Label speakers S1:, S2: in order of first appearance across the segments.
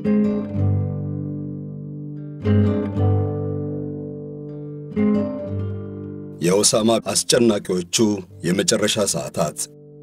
S1: የኦሳማ አስጨናቂዎቹ የመጨረሻ ሰዓታት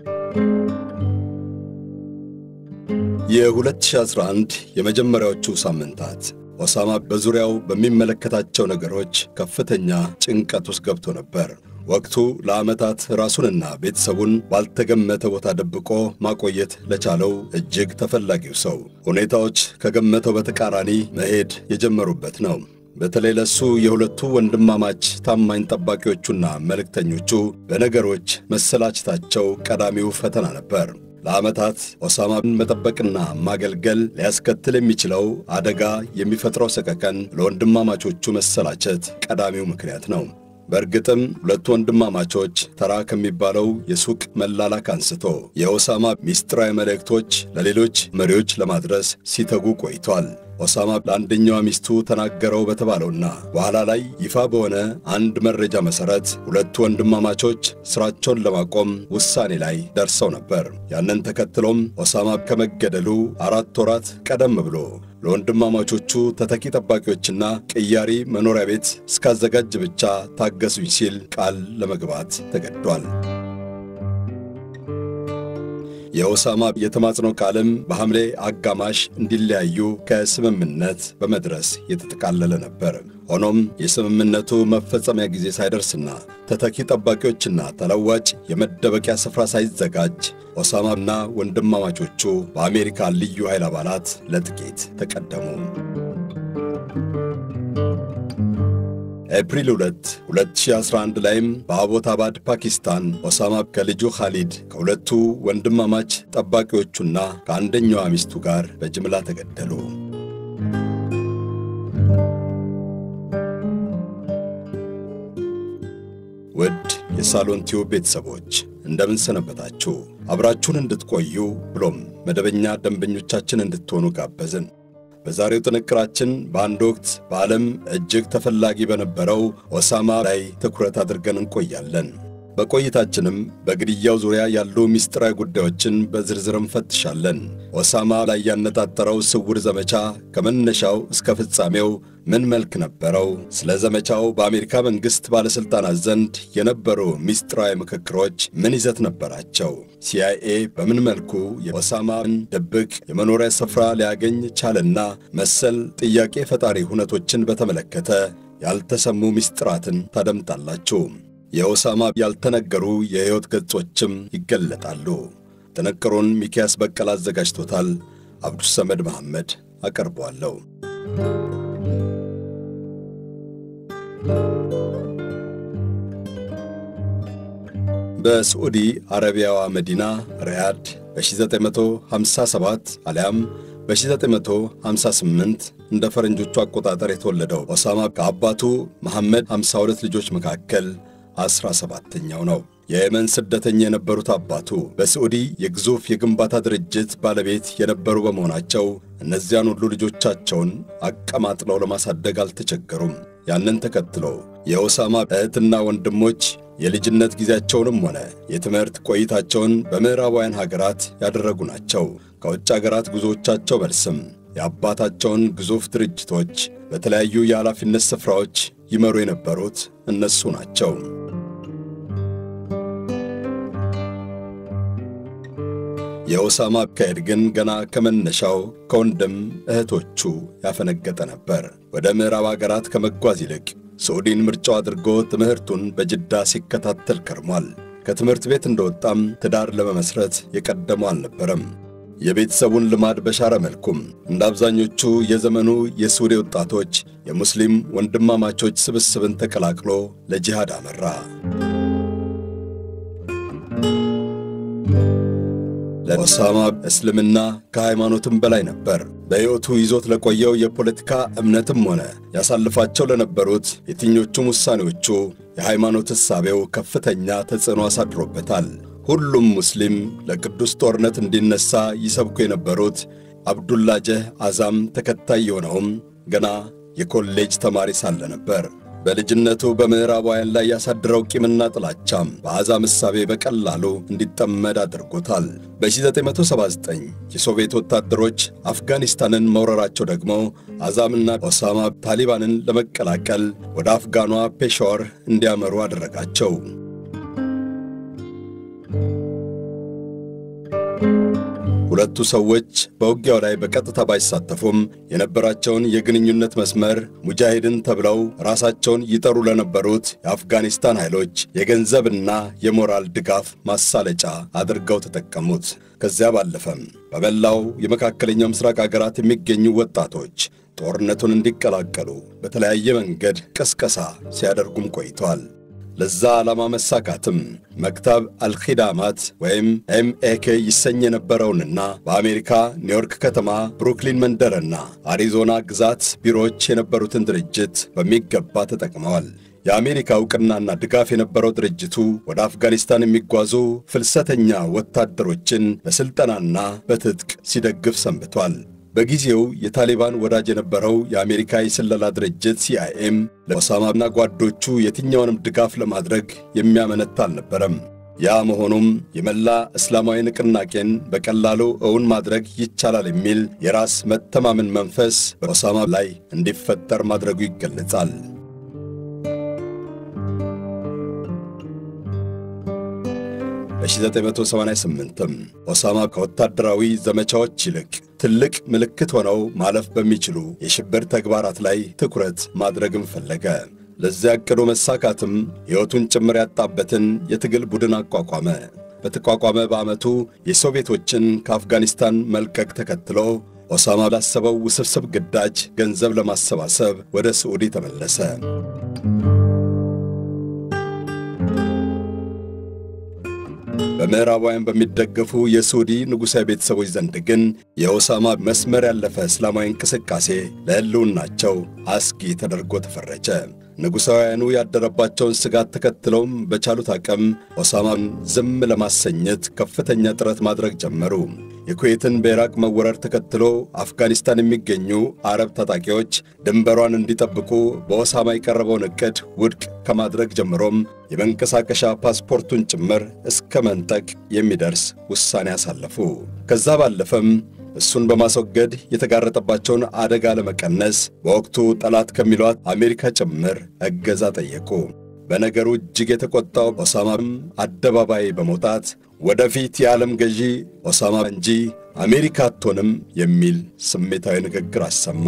S1: የ2011 የመጀመሪያዎቹ ሳምንታት ኦሳማ በዙሪያው በሚመለከታቸው ነገሮች ከፍተኛ ጭንቀት ውስጥ ገብቶ ነበር። ወቅቱ ለዓመታት ራሱንና ቤተሰቡን ባልተገመተ ቦታ ደብቆ ማቆየት ለቻለው እጅግ ተፈላጊው ሰው ሁኔታዎች ከገመተው በተቃራኒ መሄድ የጀመሩበት ነው። በተለይ ለሱ የሁለቱ ወንድማማች ታማኝ ጠባቂዎቹና መልእክተኞቹ በነገሮች መሰላቸታቸው ቀዳሚው ፈተና ነበር። ለዓመታት ኦሳማን መጠበቅና ማገልገል ሊያስከትል የሚችለው አደጋ የሚፈጥረው ሰቀቀን ለወንድማማቾቹ መሰላቸት ቀዳሚው ምክንያት ነው። በእርግጥም ሁለቱ ወንድማማቾች ተራ ከሚባለው የሱቅ መላላክ አንስቶ የኦሳማ ሚስጥራዊ መልእክቶች ለሌሎች መሪዎች ለማድረስ ሲተጉ ቆይቷል። ኦሳማ ለአንደኛዋ ሚስቱ ተናገረው በተባለውና በኋላ ላይ ይፋ በሆነ አንድ መረጃ መሠረት ሁለቱ ወንድማማቾች ሥራቸውን ለማቆም ውሳኔ ላይ ደርሰው ነበር። ያንን ተከትሎም ኦሳማ ከመገደሉ አራት ወራት ቀደም ብሎ ለወንድማማቾቹ ተተኪ ጠባቂዎችና ቅያሪ መኖሪያ ቤት እስካዘጋጅ ብቻ ታገሱኝ ሲል ቃል ለመግባት ተገዷል። የኦሳማ የተማጽኖ ቃልም በሐምሌ አጋማሽ እንዲለያዩ ከስምምነት በመድረስ የተጠቃለለ ነበር። ሆኖም የስምምነቱ መፈጸሚያ ጊዜ ሳይደርስና ተተኪ ጠባቂዎችና ተለዋጭ የመደበቂያ ስፍራ ሳይዘጋጅ ኦሳማና ወንድማማቾቹ በአሜሪካ ልዩ ኃይል አባላት ለጥቂት ተቀደሙ። ኤፕሪል 2 2011 ላይም በአቦታባድ ፓኪስታን ኦሳማ ከልጁ ኻሊድ ከሁለቱ ወንድማማች ጠባቂዎቹና ከአንደኛዋ ሚስቱ ጋር በጅምላ ተገደሉ። ውድ የሳሎን ቲዩብ ቤተሰቦች እንደምን ሰነበታችሁ? አብራችሁን እንድትቆዩ ብሎም መደበኛ ደንበኞቻችን እንድትሆኑ ጋበዝን። በዛሬው ጥንቅራችን በአንድ ወቅት በዓለም እጅግ ተፈላጊ በነበረው ኦሳማ ላይ ትኩረት አድርገን እንቆያለን። በቆይታችንም በግድያው ዙሪያ ያሉ ምስጢራዊ ጉዳዮችን በዝርዝር እንፈትሻለን። ኦሳማ ላይ ያነጣጠረው ስውር ዘመቻ ከመነሻው እስከ ፍጻሜው ምን መልክ ነበረው? ስለ ዘመቻው በአሜሪካ መንግሥት ባለሥልጣናት ዘንድ የነበሩ ምስጢራዊ ምክክሮች ምን ይዘት ነበራቸው? ሲአይኤ በምን መልኩ የኦሳማን ድብቅ የመኖሪያ ስፍራ ሊያገኝ ቻለና መሰል ጥያቄ ፈጣሪ ሁነቶችን በተመለከተ ያልተሰሙ ምስጢራትን ታደምጣላችሁ። የኦሳማ ያልተነገሩ የሕይወት ገጾችም ይገለጣሉ። ጥንቅሩን ሚኪያስ በቀል አዘጋጅቶታል። አብዱሰመድ መሐመድ አቀርበዋለሁ። በስዑዲ አረቢያዋ መዲና ሪያድ በ1957 አሊያም በ1958 እንደ ፈረንጆቹ አቆጣጠር የተወለደው ኦሳማ ከአባቱ መሐመድ 52 ልጆች መካከል አስራ ሰባተኛው ነው። የየመን ስደተኛ የነበሩት አባቱ በስዑዲ የግዙፍ የግንባታ ድርጅት ባለቤት የነበሩ በመሆናቸው እነዚያን ሁሉ ልጆቻቸውን አቀማጥለው ለማሳደግ አልተቸገሩም። ያንን ተከትሎ የኦሳማ እህትና ወንድሞች የልጅነት ጊዜያቸውንም ሆነ የትምህርት ቆይታቸውን በምዕራባውያን ሀገራት ያደረጉ ናቸው። ከውጭ ሀገራት ጉዞዎቻቸው መልስም የአባታቸውን ግዙፍ ድርጅቶች በተለያዩ የኃላፊነት ስፍራዎች ይመሩ የነበሩት እነሱ ናቸው። የኦሳማ አካሄድ ግን ገና ከመነሻው ከወንድም እህቶቹ ያፈነገጠ ነበር። ወደ ምዕራብ አገራት ከመጓዝ ይልቅ ስዑዲን ምርጫው አድርጎ ትምህርቱን በጅዳ ሲከታተል ከርሟል። ከትምህርት ቤት እንደወጣም ትዳር ለመመስረት የቀደመው አልነበረም። የቤተሰቡን ልማድ በሻረ መልኩም እንደ አብዛኞቹ የዘመኑ የሱሪ ወጣቶች የሙስሊም ወንድማማቾች ስብስብን ተቀላቅሎ ለጂሃድ አመራ። ለኦሳማ እስልምና ከሃይማኖትም በላይ ነበር። በሕይወቱ ይዞት ለቆየው የፖለቲካ እምነትም ሆነ ያሳልፋቸው ለነበሩት የትኞቹም ውሳኔዎቹ የሃይማኖት እሳቤው ከፍተኛ ተጽዕኖ አሳድሮበታል። ሁሉም ሙስሊም ለቅዱስ ጦርነት እንዲነሳ ይሰብኩ የነበሩት አብዱላጀህ አዛም ተከታይ የሆነውም ገና የኮሌጅ ተማሪ ሳለ ነበር። በልጅነቱ በምዕራባውያን ላይ ያሳድረው ቂምና ጥላቻም በአሕዛብ እሳቤ በቀላሉ እንዲጠመድ አድርጎታል። በ1979 የሶቪየት ወታደሮች አፍጋኒስታንን መውረራቸው ደግሞ አዛምና ኦሳማ ታሊባንን ለመቀላቀል ወደ አፍጋኗ ፔሻወር እንዲያመሩ አደረጋቸው። ሁለቱ ሰዎች በውጊያው ላይ በቀጥታ ባይሳተፉም የነበራቸውን የግንኙነት መስመር ሙጃሂድን ተብለው ራሳቸውን ይጠሩ ለነበሩት የአፍጋኒስታን ኃይሎች የገንዘብና የሞራል ድጋፍ ማሳለጫ አድርገው ተጠቀሙት። ከዚያ ባለፈም በመላው የመካከለኛው ምስራቅ አገራት የሚገኙ ወጣቶች ጦርነቱን እንዲቀላቀሉ በተለያየ መንገድ ቅስቀሳ ሲያደርጉም ቆይተዋል። ለዛ ዓላማ መሳካትም መክታብ አልኺዳማት ወይም ኤምኤኬ ይሰኝ የነበረውንና በአሜሪካ ኒውዮርክ ከተማ ብሩክሊን መንደርና አሪዞና ግዛት ቢሮዎች የነበሩትን ድርጅት በሚገባ ተጠቅመዋል። የአሜሪካ ዕውቅናና ድጋፍ የነበረው ድርጅቱ ወደ አፍጋኒስታን የሚጓዙ ፍልሰተኛ ወታደሮችን በሥልጠናና በትጥቅ ሲደግፍ ሰንብቷል። በጊዜው የታሊባን ወዳጅ የነበረው የአሜሪካ የስለላ ድርጅት ሲአይኤም ለኦሳማና ጓዶቹ የትኛውንም ድጋፍ ለማድረግ የሚያመነታ አልነበረም። ያ መሆኑም የመላ እስላማዊ ንቅናቄን በቀላሉ እውን ማድረግ ይቻላል የሚል የራስ መተማመን መንፈስ በኦሳማ ላይ እንዲፈጠር ማድረጉ ይገለጻል። በ1988ም ኦሳማ ከወታደራዊ ዘመቻዎች ይልቅ ትልቅ ምልክት ሆነው ማለፍ በሚችሉ የሽብር ተግባራት ላይ ትኩረት ማድረግም ፈለገ። ለዚያ ዕቅዱ መሳካትም ሕይወቱን ጭምር ያጣበትን የትግል ቡድን አቋቋመ። በተቋቋመ በዓመቱ የሶቪየቶችን ከአፍጋኒስታን መልቀቅ ተከትሎ ኦሳማ ላሰበው ውስብስብ ግዳጅ ገንዘብ ለማሰባሰብ ወደ ስዑዲ ተመለሰ። በምዕራባውያን በሚደገፉ የሱዲ ንጉሣዊ ቤተሰቦች ዘንድ ግን የኦሳማ መስመር ያለፈ እስላማዊ እንቅስቃሴ ለሕልውናቸው አስጊ ተደርጎ ተፈረጀ። ንጉሣውያኑ ያደረባቸውን ስጋት ተከትለውም በቻሉት አቅም ኦሳማን ዝም ለማሰኘት ከፍተኛ ጥረት ማድረግ ጀመሩ። የኩዌትን በኢራቅ መወረር ተከትሎ አፍጋኒስታን የሚገኙ አረብ ታጣቂዎች ድንበሯን እንዲጠብቁ በኦሳማ የቀረበውን ዕቅድ ውድቅ ከማድረግ ጀምሮም የመንቀሳቀሻ ፓስፖርቱን ጭምር እስከ መንጠቅ የሚደርስ ውሳኔ አሳለፉ። ከዛ ባለፈም እሱን በማስወገድ የተጋረጠባቸውን አደጋ ለመቀነስ በወቅቱ ጠላት ከሚሏት አሜሪካ ጭምር እገዛ ጠየቁ። በነገሩ እጅግ የተቆጣው ኦሳማም አደባባይ በመውጣት ወደፊት የዓለም ገዢ ኦሳማ እንጂ አሜሪካ አትሆንም የሚል ስሜታዊ ንግግር አሰማ።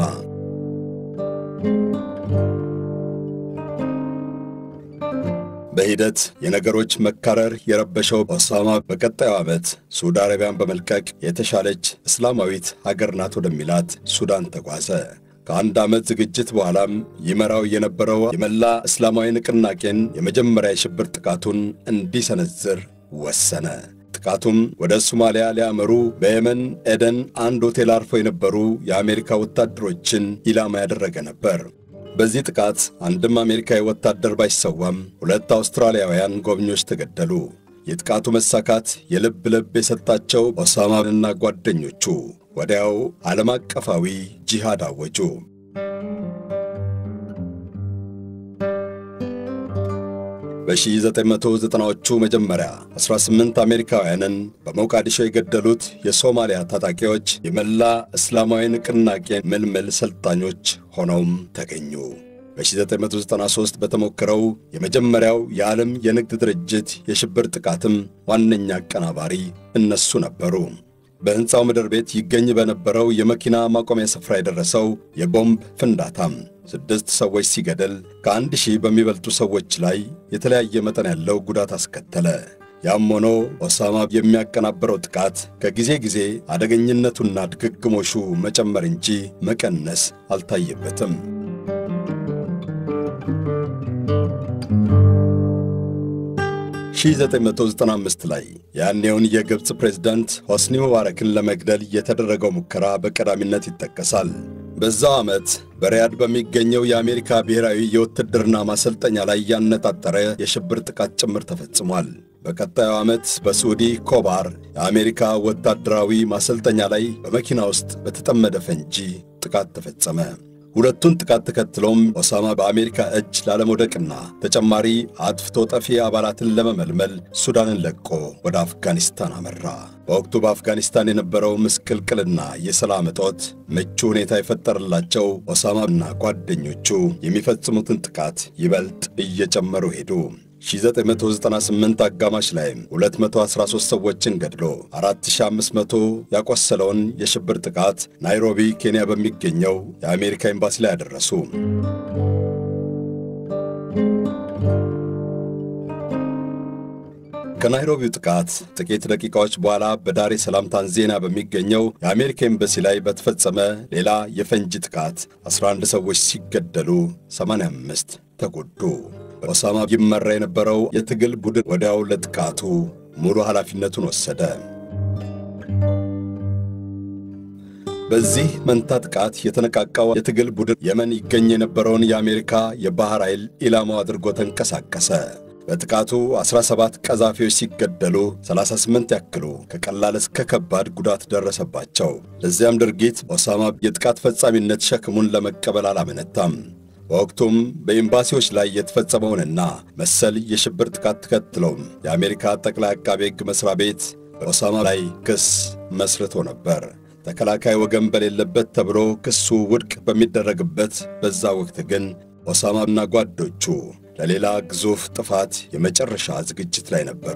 S1: በሂደት የነገሮች መካረር የረበሸው ኦሳማ በቀጣዩ ዓመት ሳዑዲ አረቢያን በመልቀቅ የተሻለች እስላማዊት ሀገር ናት ወደሚላት ሱዳን ተጓዘ። ከአንድ ዓመት ዝግጅት በኋላም ይመራው የነበረው የመላ እስላማዊ ንቅናቄን የመጀመሪያ የሽብር ጥቃቱን እንዲሰነዝር ወሰነ። ጥቃቱም ወደ ሶማሊያ ሊያመሩ በየመን ኤደን አንድ ሆቴል አርፈው የነበሩ የአሜሪካ ወታደሮችን ኢላማ ያደረገ ነበር። በዚህ ጥቃት አንድም አሜሪካዊ ወታደር ባይሰዋም ሁለት አውስትራሊያውያን ጎብኚዎች ተገደሉ። የጥቃቱ መሳካት የልብ ልብ የሰጣቸው ኦሳማንና ጓደኞቹ ወዲያው ዓለም አቀፋዊ ጂሃድ አወጁ። በ1990ዎቹ መጀመሪያ 18 አሜሪካውያንን በሞቃዲሾ የገደሉት የሶማሊያ ታጣቂዎች የመላ እስላማዊ ንቅናቄ ምልምል ሰልጣኞች ሆነውም ተገኙ። በ1993 በተሞከረው የመጀመሪያው የዓለም የንግድ ድርጅት የሽብር ጥቃትም ዋነኛ አቀናባሪ እነሱ ነበሩ። በሕንፃው ምድር ቤት ይገኝ በነበረው የመኪና ማቆሚያ ስፍራ የደረሰው የቦምብ ፍንዳታም ስድስት ሰዎች ሲገድል ከአንድ ሺህ በሚበልጡ ሰዎች ላይ የተለያየ መጠን ያለው ጉዳት አስከተለ። ያም ሆኖ ኦሳማ የሚያቀናበረው ጥቃት ከጊዜ ጊዜ አደገኝነቱና ድግግሞሹ መጨመር እንጂ መቀነስ አልታየበትም። ሺ995 ላይ ያኔውን የግብፅ ፕሬዝዳንት ሆስኒ ሙባረክን ለመግደል የተደረገው ሙከራ በቀዳሚነት ይጠቀሳል። በዛው ዓመት በሪያድ በሚገኘው የአሜሪካ ብሔራዊ የውትድርና ማሰልጠኛ ላይ ያነጣጠረ የሽብር ጥቃት ጭምር ተፈጽሟል። በቀጣዩ ዓመት በሳዑዲ ኮባር የአሜሪካ ወታደራዊ ማሰልጠኛ ላይ በመኪና ውስጥ በተጠመደ ፈንጂ ጥቃት ተፈጸመ። ሁለቱን ጥቃት ተከትሎም ኦሳማ በአሜሪካ እጅ ላለመውደቅና ተጨማሪ አጥፍቶ ጠፊ አባላትን ለመመልመል ሱዳንን ለቆ ወደ አፍጋኒስታን አመራ። በወቅቱ በአፍጋኒስታን የነበረው ምስቅልቅልና የሰላም እጦት ምቹ ሁኔታ የፈጠረላቸው ኦሳማና ጓደኞቹ የሚፈጽሙትን ጥቃት ይበልጥ እየጨመሩ ሄዱ። 1998 አጋማሽ ላይ 213 ሰዎችን ገድሎ 4500 ያቆሰለውን የሽብር ጥቃት ናይሮቢ ኬንያ በሚገኘው የአሜሪካ ኤምባሲ ላይ ያደረሱ። ከናይሮቢው ጥቃት ጥቂት ደቂቃዎች በኋላ በዳሬ ሰላም ታንዛኒያ በሚገኘው የአሜሪካ ኤምባሲ ላይ በተፈጸመ ሌላ የፈንጂ ጥቃት 11 ሰዎች ሲገደሉ 85 ተጎዱ። በኦሳማ ይመራ የነበረው የትግል ቡድን ወዲያው ለጥቃቱ ሙሉ ኃላፊነቱን ወሰደ። በዚህ መንታ ጥቃት የተነቃቃው የትግል ቡድን የመን ይገኝ የነበረውን የአሜሪካ የባሕር ኃይል ኢላማው አድርጎ ተንቀሳቀሰ። በጥቃቱ 17 ቀዛፊዎች ሲገደሉ 38 ያክሉ ከቀላል እስከ ከባድ ጉዳት ደረሰባቸው። ለዚያም ድርጊት ኦሳማ የጥቃት ፈጻሚነት ሸክሙን ለመቀበል አላመነታም። በወቅቱም በኤምባሲዎች ላይ የተፈጸመውንና መሰል የሽብር ጥቃት ተከትሎም የአሜሪካ ጠቅላይ አቃቤ ሕግ መሥሪያ ቤት በኦሳማ ላይ ክስ መስርቶ ነበር። ተከላካይ ወገን በሌለበት ተብሎ ክሱ ውድቅ በሚደረግበት በዛ ወቅት ግን ኦሳማና ጓዶቹ ለሌላ ግዙፍ ጥፋት የመጨረሻ ዝግጅት ላይ ነበሩ።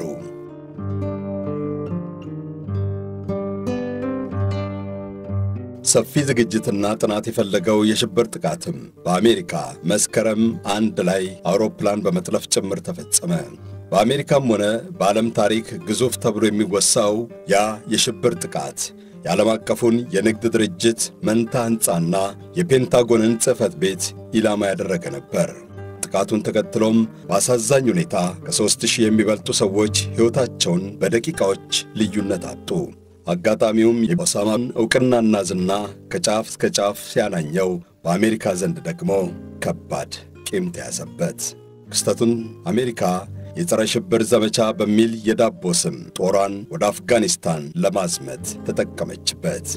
S1: ሰፊ ዝግጅትና ጥናት የፈለገው የሽብር ጥቃትም በአሜሪካ መስከረም አንድ ላይ አውሮፕላን በመጥለፍ ጭምር ተፈጸመ። በአሜሪካም ሆነ በዓለም ታሪክ ግዙፍ ተብሎ የሚወሳው ያ የሽብር ጥቃት የዓለም አቀፉን የንግድ ድርጅት መንታ ሕንፃና የፔንታጎንን ጽሕፈት ቤት ኢላማ ያደረገ ነበር። ጥቃቱን ተከትሎም በአሳዛኝ ሁኔታ ከሦስት ሺህ የሚበልጡ ሰዎች ሕይወታቸውን በደቂቃዎች ልዩነት አጡ። አጋጣሚውም የኦሳማን ዕውቅናና ዝና ከጫፍ እስከ ጫፍ ሲያናኘው፣ በአሜሪካ ዘንድ ደግሞ ከባድ ቂም ተያዘበት። ክስተቱን አሜሪካ የጸረ ሽብር ዘመቻ በሚል የዳቦ ስም ጦሯን ወደ አፍጋኒስታን ለማዝመት ተጠቀመችበት።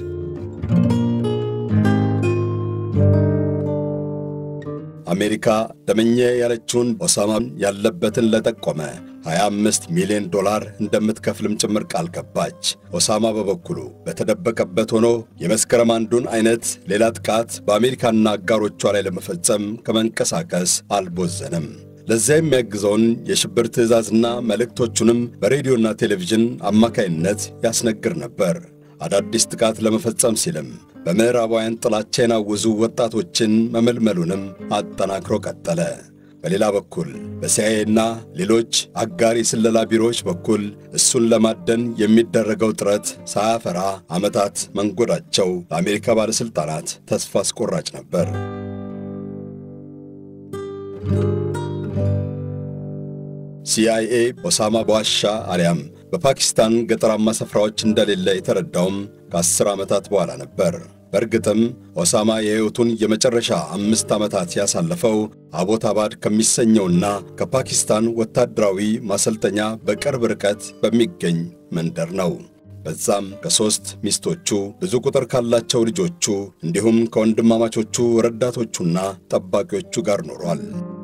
S1: አሜሪካ ደመኘ ያለችውን ኦሳማን ያለበትን ለጠቆመ 25 ሚሊዮን ዶላር እንደምትከፍልም ጭምር ቃል ገባች። ኦሳማ በበኩሉ በተደበቀበት ሆኖ የመስከረም አንዱን አይነት ሌላ ጥቃት በአሜሪካና አጋሮቿ ላይ ለመፈጸም ከመንቀሳቀስ አልቦዘንም። ለዚያ የሚያግዘውን የሽብር ትዕዛዝና መልእክቶቹንም በሬዲዮና ቴሌቪዥን አማካይነት ያስነግር ነበር። አዳዲስ ጥቃት ለመፈጸም ሲልም በምዕራባውያን ጥላቻ የናወዙ ወጣቶችን መመልመሉንም አጠናክሮ ቀጠለ። በሌላ በኩል በሲአይኤና ሌሎች አጋር የስለላ ቢሮዎች በኩል እሱን ለማደን የሚደረገው ጥረት ሳያፈራ ዓመታት መንጎዳቸው ለአሜሪካ ባለሥልጣናት ተስፋ አስቆራጭ ነበር። ሲአይኤ ኦሳማ በዋሻ አሊያም በፓኪስታን ገጠራማ ስፍራዎች እንደሌለ የተረዳውም ከአስር ዓመታት በኋላ ነበር። በእርግጥም ኦሳማ የሕይወቱን የመጨረሻ አምስት ዓመታት ያሳለፈው አቦታባድ ከሚሰኘውና ከፓኪስታን ወታደራዊ ማሰልጠኛ በቅርብ ርቀት በሚገኝ መንደር ነው። በዛም ከሦስት ሚስቶቹ ብዙ ቁጥር ካላቸው ልጆቹ እንዲሁም ከወንድማማቾቹ ረዳቶቹና ጠባቂዎቹ ጋር ኖሯል።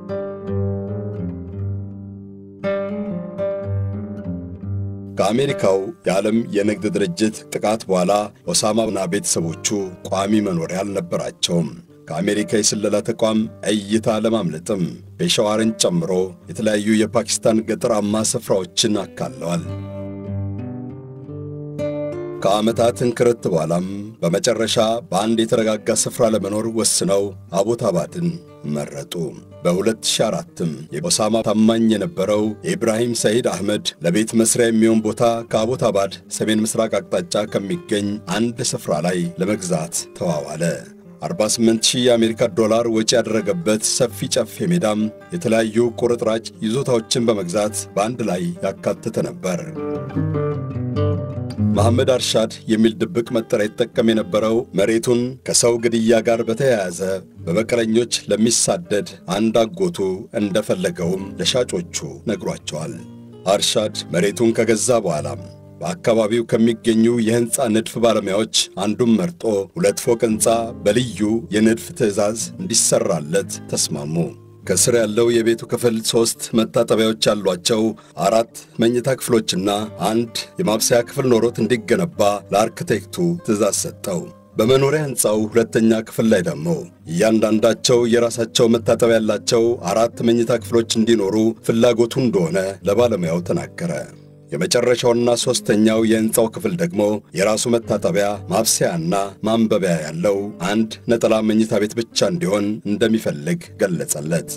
S1: ከአሜሪካው የዓለም የንግድ ድርጅት ጥቃት በኋላ ኦሳማና ቤተሰቦቹ ቋሚ መኖሪያ አልነበራቸውም። ከአሜሪካ የስለላ ተቋም እይታ ለማምለጥም ፔሻዋርን ጨምሮ የተለያዩ የፓኪስታን ገጠራማ ስፍራዎችን አካለዋል። ከዓመታት እንክርት በኋላም በመጨረሻ በአንድ የተረጋጋ ስፍራ ለመኖር ወስነው አቦታባድን መረጡ። በ2004ም የኦሳማ ታማኝ የነበረው የኢብራሂም ሰይድ አህመድ ለቤት መስሪያ የሚሆን ቦታ ከአቦታባድ ሰሜን ምስራቅ አቅጣጫ ከሚገኝ አንድ ስፍራ ላይ ለመግዛት ተዋዋለ። 48 ሺህ የአሜሪካ ዶላር ወጪ ያደረገበት ሰፊ ጨፌ ሜዳም የተለያዩ ቁርጥራጭ ይዞታዎችን በመግዛት በአንድ ላይ ያካተተ ነበር። መሐመድ አርሻድ የሚል ድብቅ መጠሪያ ይጠቀም የነበረው መሬቱን ከሰው ግድያ ጋር በተያያዘ በበቀለኞች ለሚሳደድ አንድ አጎቱ እንደፈለገውም ለሻጮቹ ነግሯቸዋል። አርሻድ መሬቱን ከገዛ በኋላም በአካባቢው ከሚገኙ የሕንፃ ንድፍ ባለሙያዎች አንዱን መርጦ ሁለት ፎቅ ሕንፃ በልዩ የንድፍ ትዕዛዝ እንዲሠራለት ተስማሙ። ከስር ያለው የቤቱ ክፍል ሦስት መታጠቢያዎች ያሏቸው አራት መኝታ ክፍሎችና አንድ የማብሰያ ክፍል ኖሮት እንዲገነባ ለአርክቴክቱ ትዕዛዝ ሰጠው። በመኖሪያ ሕንፃው ሁለተኛ ክፍል ላይ ደግሞ እያንዳንዳቸው የራሳቸው መታጠቢያ ያላቸው አራት መኝታ ክፍሎች እንዲኖሩ ፍላጎቱ እንደሆነ ለባለሙያው ተናገረ። የመጨረሻውና ሦስተኛው የሕንፃው ክፍል ደግሞ የራሱ መታጠቢያ፣ ማብሰያና ማንበቢያ ያለው አንድ ነጠላ መኝታ ቤት ብቻ እንዲሆን እንደሚፈልግ ገለጸለት።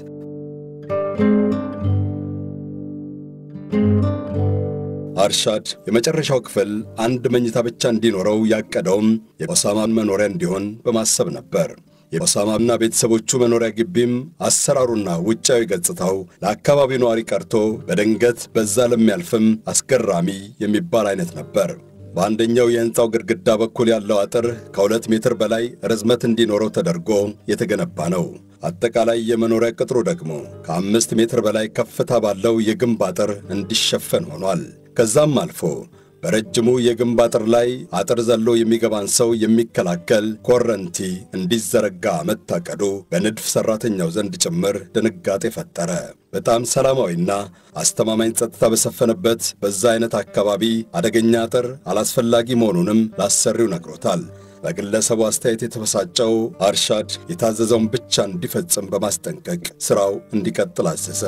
S1: አርሻድ የመጨረሻው ክፍል አንድ መኝታ ብቻ እንዲኖረው ያቀደውም የኦሳማን መኖሪያ እንዲሆን በማሰብ ነበር። የኦሳማና ቤተሰቦቹ መኖሪያ ግቢም አሰራሩና ውጫዊ ገጽታው ለአካባቢው ነዋሪ ቀርቶ በድንገት በዛ ለሚያልፍም አስገራሚ የሚባል አይነት ነበር። በአንደኛው የሕንፃው ግድግዳ በኩል ያለው አጥር ከሁለት ሜትር በላይ ርዝመት እንዲኖረው ተደርጎ የተገነባ ነው። አጠቃላይ የመኖሪያ ቅጥሩ ደግሞ ከአምስት ሜትር በላይ ከፍታ ባለው የግንብ አጥር እንዲሸፈን ሆኗል። ከዛም አልፎ በረጅሙ የግንብ አጥር ላይ አጥር ዘሎ የሚገባን ሰው የሚከላከል ኮረንቲ እንዲዘረጋ መታቀዱ በንድፍ ሠራተኛው ዘንድ ጭምር ድንጋጤ ፈጠረ። በጣም ሰላማዊና አስተማማኝ ጸጥታ በሰፈነበት በዛ አይነት አካባቢ አደገኛ አጥር አላስፈላጊ መሆኑንም ላሰሪው ነግሮታል። በግለሰቡ አስተያየት የተበሳጨው አርሻድ የታዘዘውን ብቻ እንዲፈጽም በማስጠንቀቅ ሥራው እንዲቀጥል አዘዘ።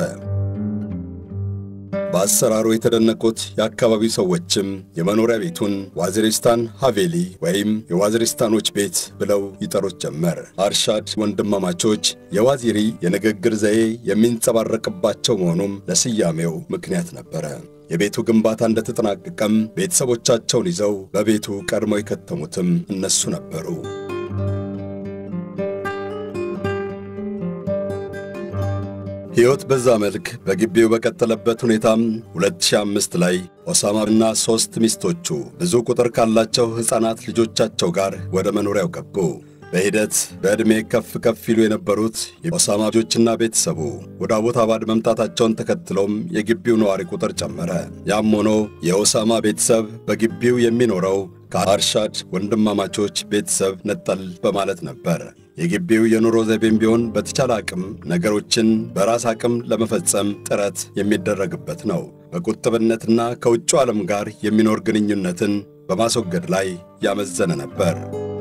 S1: በአሰራሩ የተደነቁት የአካባቢው ሰዎችም የመኖሪያ ቤቱን ዋዚሪስታን ሐቬሊ ወይም የዋዚሪስታኖች ቤት ብለው ይጠሩት ጀመር። አርሻድ ወንድማማቾች የዋዚሪ የንግግር ዘዬ የሚንጸባረቅባቸው መሆኑም ለስያሜው ምክንያት ነበረ። የቤቱ ግንባታ እንደተጠናቀቀም ቤተሰቦቻቸውን ይዘው በቤቱ ቀድሞ የከተሙትም እነሱ ነበሩ። ሕይወት በዛ መልክ በግቢው በቀጠለበት ሁኔታም 2005 ላይ ኦሳማና ሦስት ሚስቶቹ ብዙ ቁጥር ካላቸው ሕፃናት ልጆቻቸው ጋር ወደ መኖሪያው ገቡ። በሂደት በዕድሜ ከፍ ከፍ ይሉ የነበሩት የኦሳማ ልጆችና ቤተሰቡ ወደ አቦታባድ መምጣታቸውን ተከትሎም የግቢው ነዋሪ ቁጥር ጨመረ። ያም ሆኖ የኦሳማ ቤተሰብ በግቢው የሚኖረው ከአርሻድ ወንድማማቾች ቤተሰብ ነጠል በማለት ነበር። የግቢው የኑሮ ዘይቤም ቢሆን በተቻለ አቅም ነገሮችን በራስ አቅም ለመፈጸም ጥረት የሚደረግበት ነው። በቁጥብነትና ከውጭው ዓለም ጋር የሚኖር ግንኙነትን በማስወገድ ላይ ያመዘነ ነበር።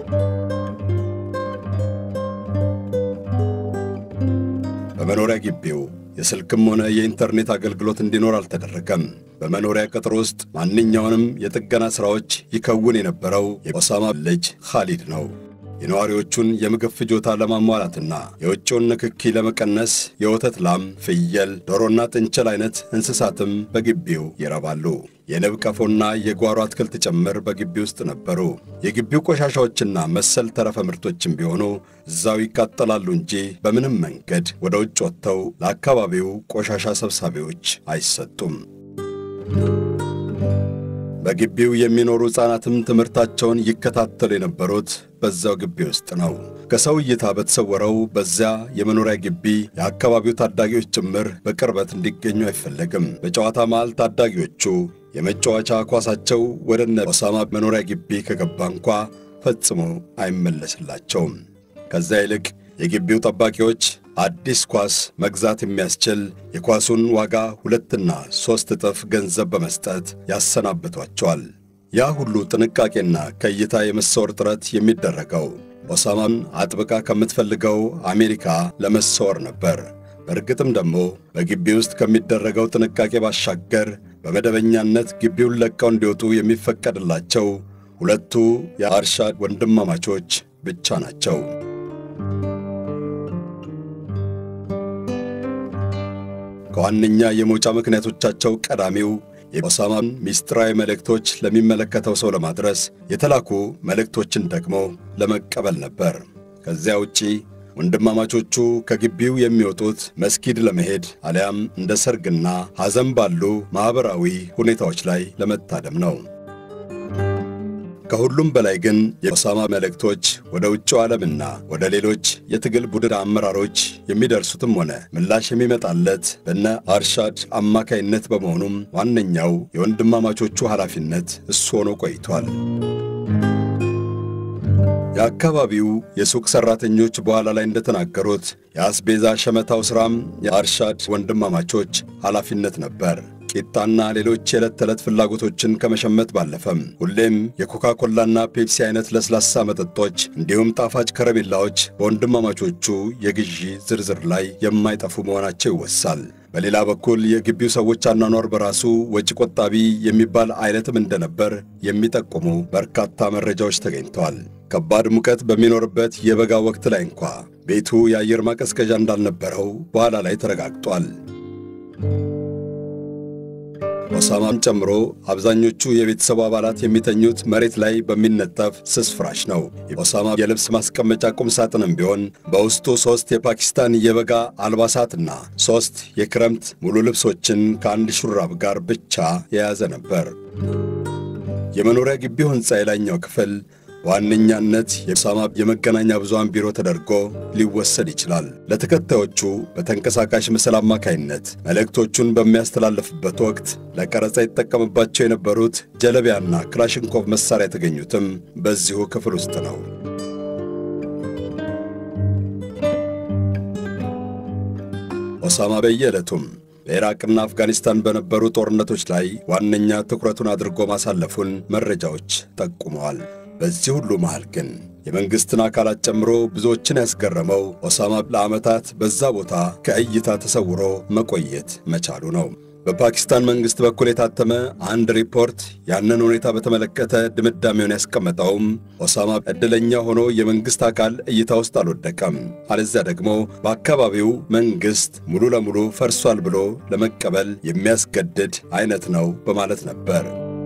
S1: በመኖሪያ ግቢው የስልክም ሆነ የኢንተርኔት አገልግሎት እንዲኖር አልተደረገም። በመኖሪያ ቅጥር ውስጥ ማንኛውንም የጥገና ሥራዎች ይከውን የነበረው የኦሳማ ልጅ ኻሊድ ነው። የነዋሪዎቹን የምግብ ፍጆታ ለማሟላትና የውጭውን ንክኪ ለመቀነስ የወተት ላም፣ ፍየል፣ ዶሮና ጥንቸል አይነት እንስሳትም በግቢው ይረባሉ። የንብ ቀፎና የጓሮ አትክልት ጭምር በግቢ ውስጥ ነበሩ። የግቢው ቆሻሻዎችና መሰል ተረፈ ምርቶችም ቢሆኑ እዛው ይቃጠላሉ እንጂ በምንም መንገድ ወደ ውጭ ወጥተው ለአካባቢው ቆሻሻ ሰብሳቢዎች አይሰጡም። በግቢው የሚኖሩ ሕፃናትም ትምህርታቸውን ይከታተሉ የነበሩት በዛው ግቢ ውስጥ ነው። ከሰው እይታ በተሰወረው በዚያ የመኖሪያ ግቢ የአካባቢው ታዳጊዎች ጭምር በቅርበት እንዲገኙ አይፈለግም። በጨዋታ መሃል ታዳጊዎቹ የመጫወቻ ኳሳቸው ወደ እነ ኦሳማ መኖሪያ ግቢ ከገባ እንኳ ፈጽሞ አይመለስላቸውም። ከዛ ይልቅ የግቢው ጠባቂዎች አዲስ ኳስ መግዛት የሚያስችል የኳሱን ዋጋ ሁለትና ሦስት እጥፍ ገንዘብ በመስጠት ያሰናብቷቸዋል። ያ ሁሉ ጥንቃቄና ከእይታ የመሰወር ጥረት የሚደረገው ኦሳማን አጥብቃ ከምትፈልገው አሜሪካ ለመሰወር ነበር። በእርግጥም ደግሞ በግቢ ውስጥ ከሚደረገው ጥንቃቄ ባሻገር በመደበኛነት ግቢውን ለቀው እንዲወጡ የሚፈቀድላቸው ሁለቱ የአርሻድ ወንድማማቾች ብቻ ናቸው። ከዋነኛ የመውጫ ምክንያቶቻቸው ቀዳሚው የኦሳማን ሚስጥራዊ መልእክቶች ለሚመለከተው ሰው ለማድረስ የተላኩ መልእክቶችን ደግሞ ለመቀበል ነበር። ከዚያ ውጪ ወንድማማቾቹ ከግቢው የሚወጡት መስጊድ ለመሄድ አሊያም እንደ ሰርግና ሐዘን ባሉ ማኅበራዊ ሁኔታዎች ላይ ለመታደም ነው። ከሁሉም በላይ ግን የኦሳማ መልእክቶች ወደ ውጭው ዓለምና ወደ ሌሎች የትግል ቡድን አመራሮች የሚደርሱትም ሆነ ምላሽ የሚመጣለት በነ አርሻድ አማካይነት በመሆኑም ዋነኛው የወንድማማቾቹ ኃላፊነት እሱ ሆኖ ቆይቷል። የአካባቢው የሱቅ ሠራተኞች በኋላ ላይ እንደተናገሩት የአስቤዛ ሸመታው ሥራም የአርሻድ ወንድማማቾች ኃላፊነት ነበር። ቂጣና ሌሎች የዕለት ተዕለት ፍላጎቶችን ከመሸመት ባለፈም ሁሌም የኮካ ኮላና ፔፕሲ አይነት ለስላሳ መጠጦች እንዲሁም ጣፋጭ ከረሜላዎች በወንድማማቾቹ የግዢ ዝርዝር ላይ የማይጠፉ መሆናቸው ይወሳል። በሌላ በኩል የግቢው ሰዎች አኗኗር በራሱ ወጪ ቆጣቢ የሚባል አይነትም እንደነበር የሚጠቁሙ በርካታ መረጃዎች ተገኝተዋል። ከባድ ሙቀት በሚኖርበት የበጋ ወቅት ላይ እንኳ ቤቱ የአየር ማቀዝቀዣ እንዳልነበረው በኋላ ላይ ተረጋግጧል። ኦሳማን ጨምሮ አብዛኞቹ የቤተሰቡ አባላት የሚተኙት መሬት ላይ በሚነጠፍ ስስ ፍራሽ ነው። የኦሳማ የልብስ ማስቀመጫ ቁም ሳጥንም ቢሆን በውስጡ ሦስት የፓኪስታን የበጋ አልባሳትና ሦስት የክረምት ሙሉ ልብሶችን ከአንድ ሹራብ ጋር ብቻ የያዘ ነበር። የመኖሪያ ግቢው ሕንፃ የላይኛው ክፍል በዋነኛነት የኦሳማ የመገናኛ ብዙሃን ቢሮ ተደርጎ ሊወሰድ ይችላል። ለተከታዮቹ በተንቀሳቃሽ ምስል አማካይነት መልእክቶቹን በሚያስተላልፍበት ወቅት ለቀረጻ ይጠቀምባቸው የነበሩት ጀለቢያና ክላሽንኮቭ መሣሪያ የተገኙትም በዚሁ ክፍል ውስጥ ነው። ኦሳማ በየዕለቱም በኢራቅና አፍጋኒስታን በነበሩ ጦርነቶች ላይ ዋነኛ ትኩረቱን አድርጎ ማሳለፉን መረጃዎች ጠቁመዋል። በዚህ ሁሉ መሃል ግን የመንግሥትን አካላት ጨምሮ ብዙዎችን ያስገረመው ኦሳማ ለዓመታት በዛ ቦታ ከእይታ ተሰውሮ መቆየት መቻሉ ነው። በፓኪስታን መንግሥት በኩል የታተመ አንድ ሪፖርት ያንን ሁኔታ በተመለከተ ድምዳሜውን ያስቀመጠውም ኦሳማ ዕድለኛ ሆኖ የመንግሥት አካል እይታ ውስጥ አልወደቀም፣ አለዚያ ደግሞ በአካባቢው መንግሥት ሙሉ ለሙሉ ፈርሷል ብሎ ለመቀበል የሚያስገድድ አይነት ነው በማለት ነበር።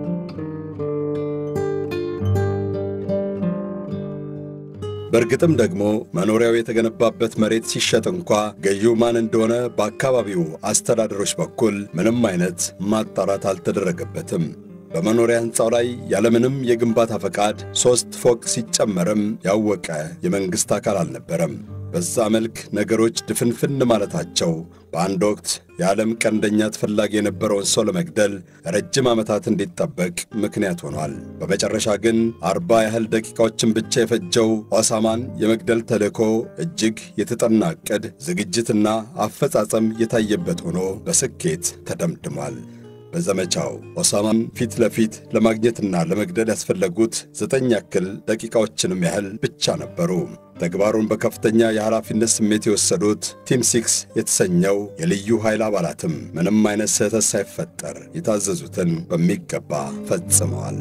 S1: በእርግጥም ደግሞ መኖሪያው የተገነባበት መሬት ሲሸጥ እንኳ ገዢው ማን እንደሆነ በአካባቢው አስተዳደሮች በኩል ምንም አይነት ማጣራት አልተደረገበትም። በመኖሪያ ሕንፃው ላይ ያለምንም የግንባታ ፈቃድ ሦስት ፎቅ ሲጨመርም ያወቀ የመንግሥት አካል አልነበረም። በዛ መልክ ነገሮች ድፍንፍን ማለታቸው በአንድ ወቅት የዓለም ቀንደኛ ተፈላጊ የነበረውን ሰው ለመግደል ረጅም ዓመታት እንዲጠበቅ ምክንያት ሆኗል። በመጨረሻ ግን አርባ ያህል ደቂቃዎችን ብቻ የፈጀው ኦሳማን የመግደል ተልእኮ እጅግ የተጠና ዕቅድ፣ ዝግጅትና አፈጻጸም የታየበት ሆኖ በስኬት ተደምድሟል። በዘመቻው ኦሳማን ፊት ለፊት ለማግኘትና ለመግደል ያስፈለጉት ዘጠኝ ያክል ደቂቃዎችንም ያህል ብቻ ነበሩ። ተግባሩን በከፍተኛ የኃላፊነት ስሜት የወሰዱት ቲም ሲክስ የተሰኘው የልዩ ኃይል አባላትም ምንም አይነት ስህተት ሳይፈጠር የታዘዙትን በሚገባ ፈጽመዋል።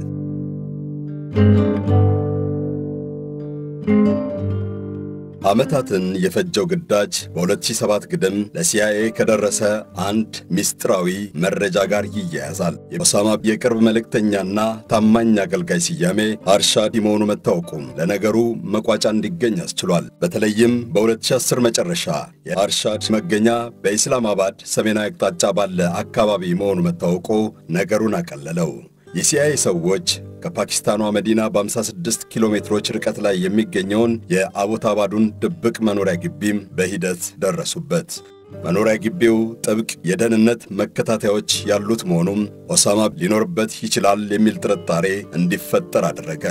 S1: ዓመታትን የፈጀው ግዳጅ በ2007 ግድም ለሲአይኤ ከደረሰ አንድ ሚስጥራዊ መረጃ ጋር ይያያዛል። የኦሳማ የቅርብ መልእክተኛና ታማኝ አገልጋይ ስያሜ አርሻድ መሆኑ መታወቁም ለነገሩ መቋጫ እንዲገኝ አስችሏል። በተለይም በ2010 መጨረሻ የአርሻድ መገኛ በኢስላማባድ ሰሜናዊ አቅጣጫ ባለ አካባቢ መሆኑ መታወቁ ነገሩን አቀለለው። የሲአይኤ ሰዎች ከፓኪስታኗ መዲና በ56 ኪሎ ሜትሮች ርቀት ላይ የሚገኘውን የአቦታባዱን ድብቅ መኖሪያ ግቢም በሂደት ደረሱበት። መኖሪያ ግቢው ጥብቅ የደህንነት መከታተያዎች ያሉት መሆኑም ኦሳማ ሊኖርበት ይችላል የሚል ጥርጣሬ እንዲፈጠር አደረገ።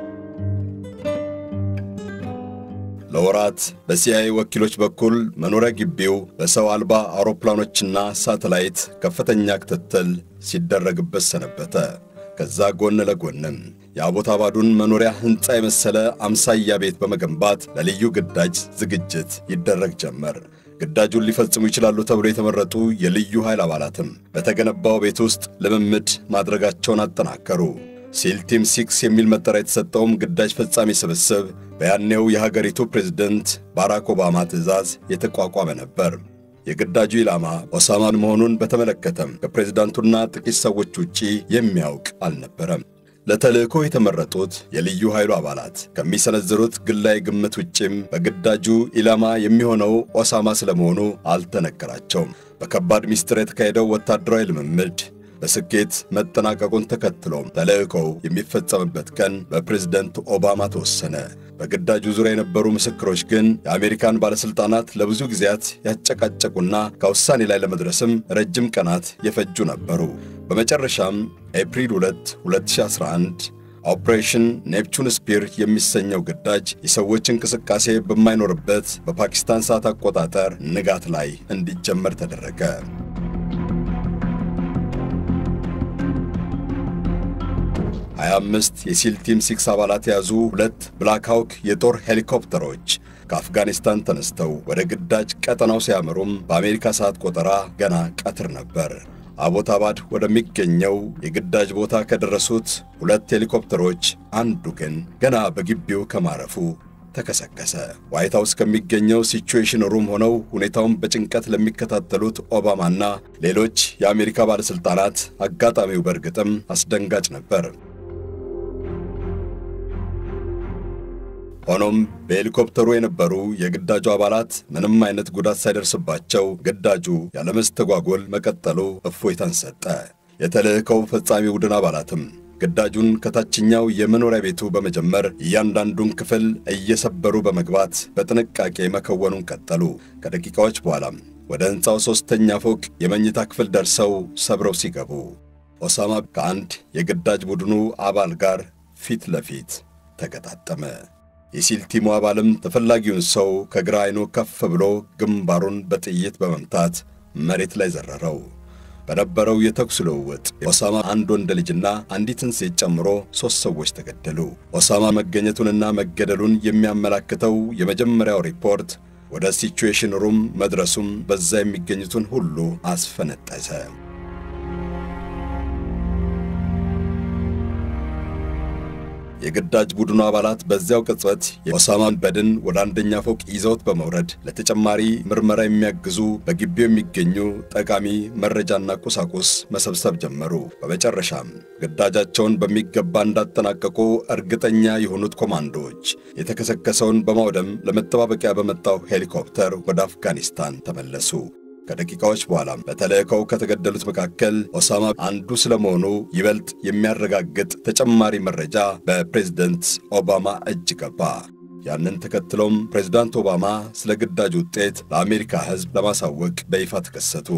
S1: ለወራት በሲአይኤ ወኪሎች በኩል መኖሪያ ግቢው በሰው አልባ አውሮፕላኖችና ሳተላይት ከፍተኛ ክትትል ሲደረግበት ሰነበተ። ከዛ ጎን ለጎንም የአቦታባዱን መኖሪያ ሕንፃ የመሰለ አምሳያ ቤት በመገንባት ለልዩ ግዳጅ ዝግጅት ይደረግ ጀመር። ግዳጁን ሊፈጽሙ ይችላሉ ተብሎ የተመረጡ የልዩ ኃይል አባላትም በተገነባው ቤት ውስጥ ልምምድ ማድረጋቸውን አጠናከሩ። ሲል ቲም ሲክስ የሚል መጠሪያ የተሰጠውም ግዳጅ ፈጻሚ ስብስብ በያኔው የሀገሪቱ ፕሬዝደንት ባራክ ኦባማ ትዕዛዝ የተቋቋመ ነበር። የግዳጁ ኢላማ ኦሳማን መሆኑን በተመለከተም ከፕሬዝዳንቱና ጥቂት ሰዎች ውጪ የሚያውቅ አልነበረም። ለተልእኮ የተመረጡት የልዩ ኃይሉ አባላት ከሚሰነዝሩት ግላይ ግምት ውጪም በግዳጁ ኢላማ የሚሆነው ኦሳማ ስለመሆኑ አልተነገራቸውም። በከባድ ሚስጥር የተካሄደው ወታደራዊ ልምምድ በስኬት መጠናቀቁን ተከትሎም ተልእኮው የሚፈጸምበት ቀን በፕሬዝደንት ኦባማ ተወሰነ። በግዳጁ ዙሪያ የነበሩ ምስክሮች ግን የአሜሪካን ባለሥልጣናት ለብዙ ጊዜያት ያጨቃጨቁና ከውሳኔ ላይ ለመድረስም ረጅም ቀናት የፈጁ ነበሩ። በመጨረሻም ኤፕሪል 2 2011 ኦፕሬሽን ኔፕቹን ስፒር የሚሰኘው ግዳጅ የሰዎች እንቅስቃሴ በማይኖርበት በፓኪስታን ሰዓት አቆጣጠር ንጋት ላይ እንዲጀመር ተደረገ። ሀያ አምስት የሲል ቲም ሲክስ አባላት የያዙ ሁለት ብላክ ሃውክ የጦር ሄሊኮፕተሮች ከአፍጋኒስታን ተነስተው ወደ ግዳጅ ቀጠናው ሲያመሩም በአሜሪካ ሰዓት ቆጠራ ገና ቀትር ነበር። አቦታባድ ወደሚገኘው የግዳጅ ቦታ ከደረሱት ሁለት ሄሊኮፕተሮች አንዱ ግን ገና በግቢው ከማረፉ ተከሰከሰ። ዋይት ሃውስ ከሚገኘው ሲቹዌሽን ሩም ሆነው ሁኔታውን በጭንቀት ለሚከታተሉት ኦባማና ሌሎች የአሜሪካ ባለሥልጣናት አጋጣሚው በእርግጥም አስደንጋጭ ነበር። ሆኖም በሄሊኮፕተሩ የነበሩ የግዳጁ አባላት ምንም አይነት ጉዳት ሳይደርስባቸው ግዳጁ ያለመስተጓጎል መቀጠሉ እፎይታን ሰጠ። የተልእኮው ፈጻሚ ቡድን አባላትም ግዳጁን ከታችኛው የመኖሪያ ቤቱ በመጀመር እያንዳንዱን ክፍል እየሰበሩ በመግባት በጥንቃቄ መከወኑን ቀጠሉ። ከደቂቃዎች በኋላም ወደ ሕንፃው ሦስተኛ ፎቅ የመኝታ ክፍል ደርሰው ሰብረው ሲገቡ ኦሳማ ከአንድ የግዳጅ ቡድኑ አባል ጋር ፊት ለፊት ተገጣጠመ። የሲል ቲሙ አባልም ተፈላጊውን ሰው ከግራ ዓይኑ ከፍ ብሎ ግንባሩን በጥይት በመምታት መሬት ላይ ዘረረው። በነበረው የተኩስ ልውውጥ ኦሳማ አንድ ወንድ ልጅና አንዲትን ሴት ጨምሮ ሦስት ሰዎች ተገደሉ። ኦሳማ መገኘቱንና መገደሉን የሚያመላክተው የመጀመሪያው ሪፖርት ወደ ሲቹዌሽን ሩም መድረሱም በዛ የሚገኙትን ሁሉ አስፈነጠሰ። የግዳጅ ቡድኑ አባላት በዚያው ቅጽበት የኦሳማን በድን ወደ አንደኛ ፎቅ ይዘውት በመውረድ ለተጨማሪ ምርመራ የሚያግዙ በግቢው የሚገኙ ጠቃሚ መረጃና ቁሳቁስ መሰብሰብ ጀመሩ። በመጨረሻም ግዳጃቸውን በሚገባ እንዳጠናቀቁ እርግጠኛ የሆኑት ኮማንዶዎች የተከሰከሰውን በማውደም ለመጠባበቂያ በመጣው ሄሊኮፕተር ወደ አፍጋኒስታን ተመለሱ። ከደቂቃዎች በኋላም በተልእኮው ከተገደሉት መካከል ኦሳማ አንዱ ስለመሆኑ ይበልጥ የሚያረጋግጥ ተጨማሪ መረጃ በፕሬዝደንት ኦባማ እጅ ገባ። ያንን ተከትሎም ፕሬዝዳንት ኦባማ ስለ ግዳጅ ውጤት ለአሜሪካ ሕዝብ ለማሳወቅ በይፋ ተከሰቱ።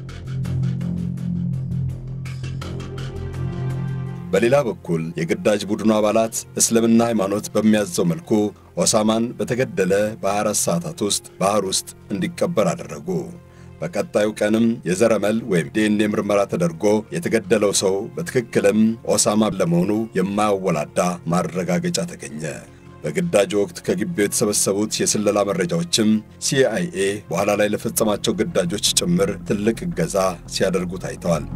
S1: በሌላ በኩል የግዳጅ ቡድኑ አባላት እስልምና ሃይማኖት በሚያዘው መልኩ ኦሳማን በተገደለ በ24 ሰዓታት ውስጥ ባህር ውስጥ እንዲቀበር አደረጉ። በቀጣዩ ቀንም የዘረመል ወይም ዲኤንኤ ምርመራ ተደርጎ የተገደለው ሰው በትክክልም ኦሳማ ለመሆኑ የማያወላዳ ማረጋገጫ ተገኘ። በግዳጅ ወቅት ከግቢው የተሰበሰቡት የስለላ መረጃዎችም ሲአይኤ በኋላ ላይ ለፈጸማቸው ግዳጆች ጭምር ትልቅ እገዛ ሲያደርጉ ታይተዋል።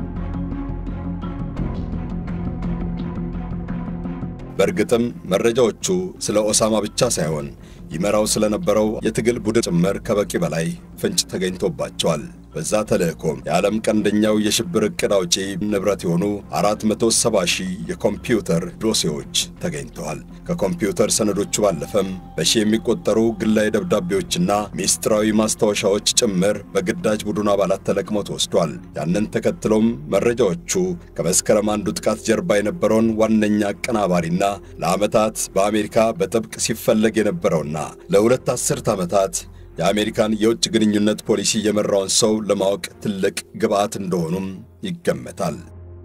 S1: በእርግጥም መረጃዎቹ ስለ ኦሳማ ብቻ ሳይሆን ይመራው ስለነበረው የትግል ቡድን ጭምር ከበቂ በላይ ፍንጭ ተገኝቶባቸዋል። በዛ ተልእኮም የዓለም ቀንደኛው የሽብር ዕቅድ አውጪ ንብረት የሆኑ 470 ሺህ የኮምፒውተር ዶሴዎች ተገኝተዋል። ከኮምፒውተር ሰነዶቹ ባለፈም በሺ የሚቆጠሩ ግላዊ ደብዳቤዎችና ሚስጥራዊ ማስታወሻዎች ጭምር በግዳጅ ቡድኑ አባላት ተለቅመው ተወስዷል። ያንን ተከትሎም መረጃዎቹ ከመስከረም አንዱ ጥቃት ጀርባ የነበረውን ዋነኛ አቀናባሪና ለዓመታት በአሜሪካ በጥብቅ ሲፈለግ የነበረውና ለሁለት አስርት ዓመታት የአሜሪካን የውጭ ግንኙነት ፖሊሲ የመራውን ሰው ለማወቅ ትልቅ ግብዓት እንደሆኑም ይገመታል።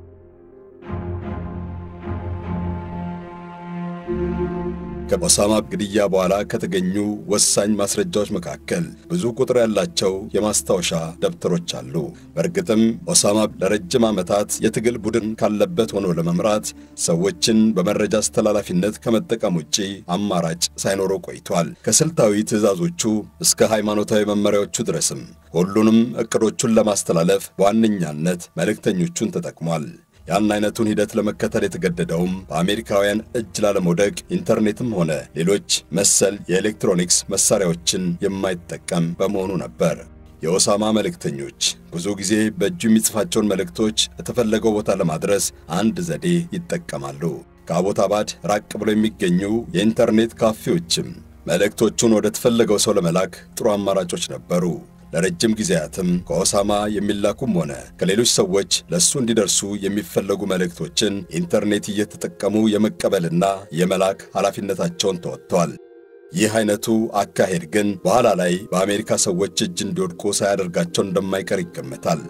S1: ከኦሳማ ግድያ በኋላ ከተገኙ ወሳኝ ማስረጃዎች መካከል ብዙ ቁጥር ያላቸው የማስታወሻ ደብተሮች አሉ። በእርግጥም ኦሳማ ለረጅም ዓመታት የትግል ቡድን ካለበት ሆኖ ለመምራት ሰዎችን በመረጃ አስተላላፊነት ከመጠቀም ውጪ አማራጭ ሳይኖረው ቆይቷል። ከስልታዊ ትዕዛዞቹ እስከ ሃይማኖታዊ መመሪያዎቹ ድረስም ሁሉንም ዕቅዶቹን ለማስተላለፍ በዋነኛነት መልእክተኞቹን ተጠቅሟል። ያን አይነቱን ሂደት ለመከተል የተገደደውም በአሜሪካውያን እጅ ላለመውደቅ ኢንተርኔትም ሆነ ሌሎች መሰል የኤሌክትሮኒክስ መሳሪያዎችን የማይጠቀም በመሆኑ ነበር። የኦሳማ መልእክተኞች ብዙ ጊዜ በእጁ የሚጽፋቸውን መልእክቶች የተፈለገው ቦታ ለማድረስ አንድ ዘዴ ይጠቀማሉ። ከአቦታባድ ራቅ ብሎ የሚገኙ የኢንተርኔት ካፌዎችም መልእክቶቹን ወደ ተፈለገው ሰው ለመላክ ጥሩ አማራጮች ነበሩ። ለረጅም ጊዜያትም ከኦሳማ የሚላኩም ሆነ ከሌሎች ሰዎች ለእሱ እንዲደርሱ የሚፈለጉ መልእክቶችን ኢንተርኔት እየተጠቀሙ የመቀበልና የመላክ ኃላፊነታቸውን ተወጥተዋል። ይህ አይነቱ አካሄድ ግን በኋላ ላይ በአሜሪካ ሰዎች እጅ እንዲወድቁ ሳያደርጋቸው እንደማይቀር ይገመታል።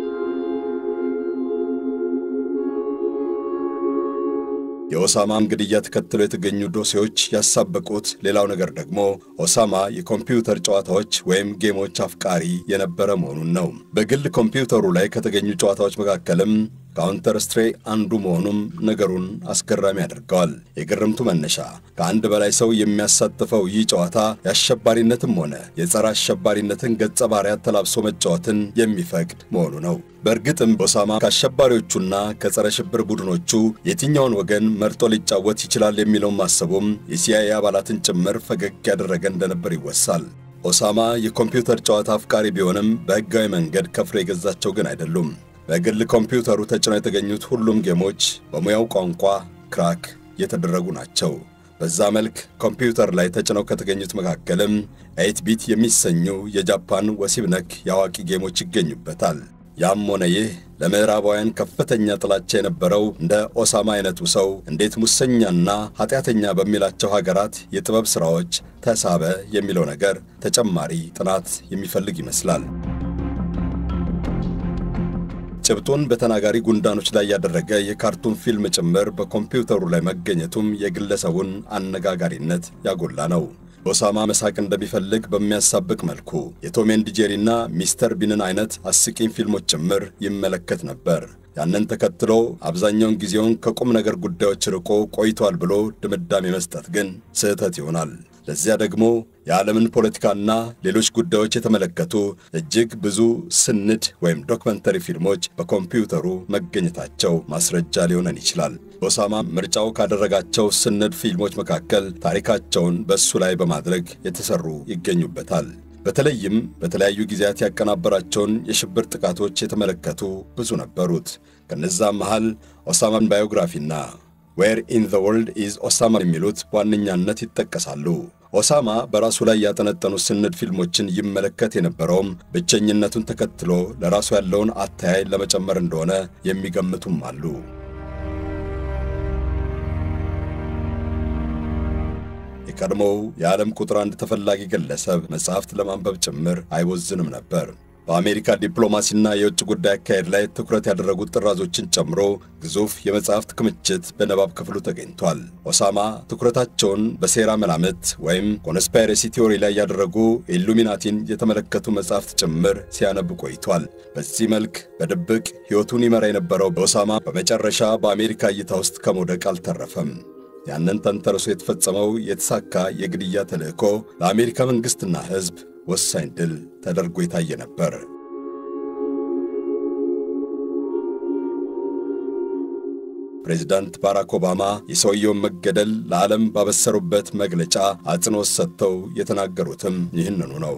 S1: የኦሳማን ግድያ ተከትሎ የተገኙ ዶሴዎች ያሳበቁት ሌላው ነገር ደግሞ ኦሳማ የኮምፒውተር ጨዋታዎች ወይም ጌሞች አፍቃሪ የነበረ መሆኑን ነው። በግል ኮምፒውተሩ ላይ ከተገኙ ጨዋታዎች መካከልም ካውንተር ስትሬ አንዱ መሆኑም ነገሩን አስገራሚ ያደርገዋል። የግርምቱ መነሻ ከአንድ በላይ ሰው የሚያሳትፈው ይህ ጨዋታ የአሸባሪነትም ሆነ የጸረ አሸባሪነትን ገጸ ባህሪያት ተላብሶ መጫወትን የሚፈቅድ መሆኑ ነው። በእርግጥም ኦሳማ ከአሸባሪዎቹና ከጸረ ሽብር ቡድኖቹ የትኛውን ወገን መርጦ ሊጫወት ይችላል የሚለውን ማሰቡም የሲአይኤ አባላትን ጭምር ፈገግ ያደረገ እንደነበር ይወሳል። ኦሳማ የኮምፒውተር ጨዋታ አፍቃሪ ቢሆንም በሕጋዊ መንገድ ከፍሎ የገዛቸው ግን አይደሉም። በግል ኮምፒውተሩ ተጭነው የተገኙት ሁሉም ጌሞች በሙያው ቋንቋ ክራክ የተደረጉ ናቸው። በዛ መልክ ኮምፒውተር ላይ ተጭነው ከተገኙት መካከልም ኤይት ቢት የሚሰኙ የጃፓን ወሲብ ነክ የአዋቂ ጌሞች ይገኙበታል። ያም ሆነ ይህ ለምዕራባውያን ከፍተኛ ጥላቻ የነበረው እንደ ኦሳማ አይነቱ ሰው እንዴት ሙሰኛና ኃጢአተኛ በሚላቸው ሀገራት የጥበብ ሥራዎች ተሳበ የሚለው ነገር ተጨማሪ ጥናት የሚፈልግ ይመስላል። ጭብጡን በተናጋሪ ጉንዳኖች ላይ ያደረገ የካርቱን ፊልም ጭምር በኮምፒውተሩ ላይ መገኘቱም የግለሰቡን አነጋጋሪነት ያጎላ ነው። ኦሳማ መሳቅ እንደሚፈልግ በሚያሳብቅ መልኩ የቶም ኤንድ ጄሪና ሚስተር ቢንን አይነት አስቂኝ ፊልሞች ጭምር ይመለከት ነበር። ያንን ተከትሎ አብዛኛውን ጊዜውን ከቁም ነገር ጉዳዮች ርቆ ቆይቷል ብሎ ድምዳሜ መስጠት ግን ስህተት ይሆናል። ለዚያ ደግሞ የዓለምን ፖለቲካና ሌሎች ጉዳዮች የተመለከቱ እጅግ ብዙ ስንድ ወይም ዶክመንተሪ ፊልሞች በኮምፒውተሩ መገኘታቸው ማስረጃ ሊሆነን ይችላል። ኦሳማ ምርጫው ካደረጋቸው ስንድ ፊልሞች መካከል ታሪካቸውን በእሱ ላይ በማድረግ የተሰሩ ይገኙበታል። በተለይም በተለያዩ ጊዜያት ያቀናበራቸውን የሽብር ጥቃቶች የተመለከቱ ብዙ ነበሩት። ከነዛም መሃል ኦሳማን ባዮግራፊና ዌር ኢን ዘ ወርልድ ኢዝ ኦሳማ የሚሉት በዋነኛነት ይጠቀሳሉ። ኦሳማ በራሱ ላይ ያጠነጠኑ ስንድ ፊልሞችን ይመለከት የነበረውም ብቸኝነቱን ተከትሎ ለራሱ ያለውን አተያይ ለመጨመር እንደሆነ የሚገምቱም አሉ። የቀድሞው የዓለም ቁጥር አንድ ተፈላጊ ግለሰብ መጽሐፍት ለማንበብ ጭምር አይቦዝንም ነበር። በአሜሪካ ዲፕሎማሲና የውጭ ጉዳይ አካሄድ ላይ ትኩረት ያደረጉት ጥራዞችን ጨምሮ ግዙፍ የመጽሐፍት ክምችት በንባብ ክፍሉ ተገኝቷል። ኦሳማ ትኩረታቸውን በሴራ መላምት ወይም ኮንስፓይረሲ ቲዎሪ ላይ ያደረጉ ኢሉሚናቲን የተመለከቱ መጽሐፍት ጭምር ሲያነብ ቆይቷል። በዚህ መልክ በድብቅ ሕይወቱን ይመራ የነበረው በኦሳማ በመጨረሻ በአሜሪካ እይታ ውስጥ ከመውደቅ አልተረፈም። ያንን ተንተርሶ የተፈጸመው የተሳካ የግድያ ተልእኮ ለአሜሪካ መንግሥትና ሕዝብ ወሳኝ ድል ተደርጎ የታየ ነበር። ፕሬዚዳንት ባራክ ኦባማ የሰውየውን መገደል ለዓለም ባበሰሩበት መግለጫ አጽንዖት ሰጥተው የተናገሩትም ይህንኑ ነው።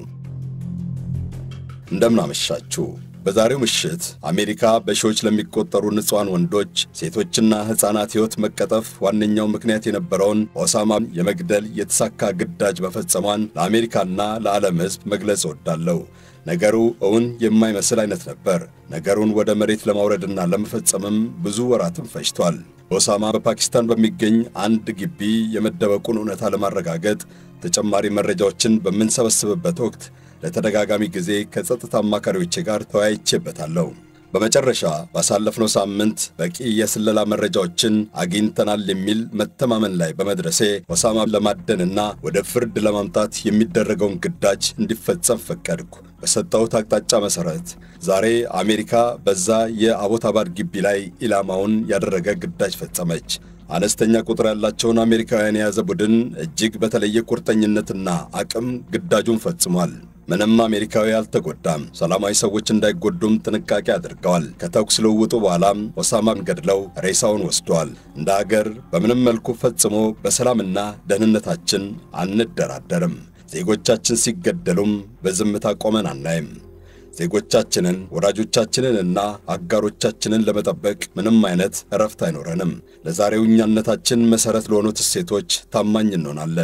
S1: እንደምናመሻችሁ በዛሬው ምሽት አሜሪካ በሺዎች ለሚቆጠሩ ንጹሐን ወንዶች፣ ሴቶችና ሕፃናት ሕይወት መቀጠፍ ዋነኛው ምክንያት የነበረውን ኦሳማን የመግደል የተሳካ ግዳጅ መፈጸሟን ለአሜሪካና ለዓለም ሕዝብ መግለጽ እወዳለሁ። ነገሩ እውን የማይመስል አይነት ነበር። ነገሩን ወደ መሬት ለማውረድና ለመፈጸምም ብዙ ወራትም ፈጅቷል። ኦሳማ በፓኪስታን በሚገኝ አንድ ግቢ የመደበቁን እውነታ ለማረጋገጥ ተጨማሪ መረጃዎችን በምንሰበስብበት ወቅት ለተደጋጋሚ ጊዜ ከጸጥታ አማካሪዎቼ ጋር ተወያይቼበታለሁ። በመጨረሻ ባሳለፍነው ሳምንት በቂ የስለላ መረጃዎችን አግኝተናል የሚል መተማመን ላይ በመድረሴ ኦሳማን ለማደንና ወደ ፍርድ ለማምጣት የሚደረገውን ግዳጅ እንዲፈጸም ፈቀድኩ። በሰጠሁት አቅጣጫ መሠረት ዛሬ አሜሪካ በዛ የአቦታባድ ግቢ ላይ ኢላማውን ያደረገ ግዳጅ ፈጸመች። አነስተኛ ቁጥር ያላቸውን አሜሪካውያን የያዘ ቡድን እጅግ በተለየ ቁርጠኝነትና አቅም ግዳጁን ፈጽሟል። ምንም አሜሪካዊ አልተጎዳም። ሰላማዊ ሰዎች እንዳይጎዱም ጥንቃቄ አድርገዋል። ከተኩስ ልውውጡ በኋላም ኦሳማን ገድለው ሬሳውን ወስደዋል። እንደ አገር በምንም መልኩ ፈጽሞ በሰላምና ደህንነታችን አንደራደርም። ዜጎቻችን ሲገደሉም በዝምታ ቆመን አናይም። ዜጎቻችንን ወዳጆቻችንንና አጋሮቻችንን ለመጠበቅ ምንም አይነት እረፍት አይኖረንም። ለዛሬው እኛነታችን መሠረት ለሆኑት እሴቶች ታማኝ እንሆናለን።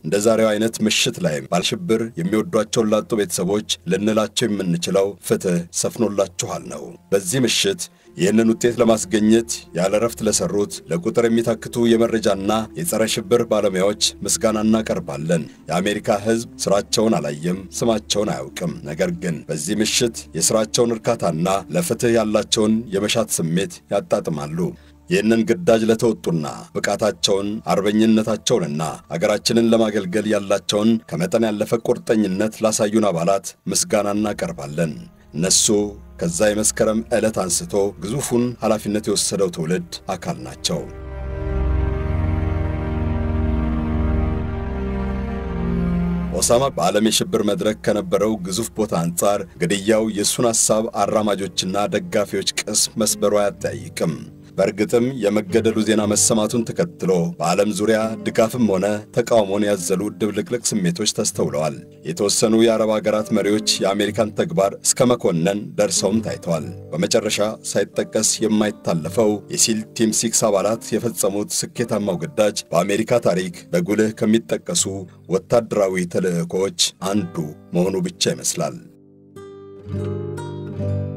S1: እንደ ዛሬው አይነት ምሽት ላይ ባልሽብር የሚወዷቸውን ላጡ ቤተሰቦች ልንላቸው የምንችለው ፍትሕ ሰፍኖላችኋል ነው። በዚህ ምሽት ይህንን ውጤት ለማስገኘት ያለ ረፍት ለሰሩት ለቁጥር የሚታክቱ የመረጃና የጸረ ሽብር ባለሙያዎች ምስጋና እናቀርባለን። የአሜሪካ ሕዝብ ስራቸውን አላየም፣ ስማቸውን አያውቅም። ነገር ግን በዚህ ምሽት የስራቸውን እርካታና ለፍትሕ ያላቸውን የመሻት ስሜት ያጣጥማሉ። ይህንን ግዳጅ ለተወጡና ብቃታቸውን አርበኝነታቸውንና አገራችንን ለማገልገል ያላቸውን ከመጠን ያለፈ ቁርጠኝነት ላሳዩን አባላት ምስጋና እናቀርባለን። እነሱ ከዛ የመስከረም ዕለት አንስቶ ግዙፉን ኃላፊነት የወሰደው ትውልድ አካል ናቸው። ኦሳማ በዓለም የሽብር መድረክ ከነበረው ግዙፍ ቦታ አንጻር ግድያው የእሱን ሐሳብ አራማጆችና ደጋፊዎች ቅስም መስበሩ አያጠያይቅም። በእርግጥም የመገደሉ ዜና መሰማቱን ተከትሎ በዓለም ዙሪያ ድጋፍም ሆነ ተቃውሞን ያዘሉ ድብልቅልቅ ስሜቶች ተስተውለዋል። የተወሰኑ የአረብ አገራት መሪዎች የአሜሪካን ተግባር እስከ መኮነን ደርሰውም ታይተዋል። በመጨረሻ ሳይጠቀስ የማይታለፈው የሲል ቲም ሲክስ አባላት የፈጸሙት ስኬታማው ግዳጅ በአሜሪካ ታሪክ በጉልህ ከሚጠቀሱ ወታደራዊ ተልዕኮዎች አንዱ መሆኑ ብቻ ይመስላል።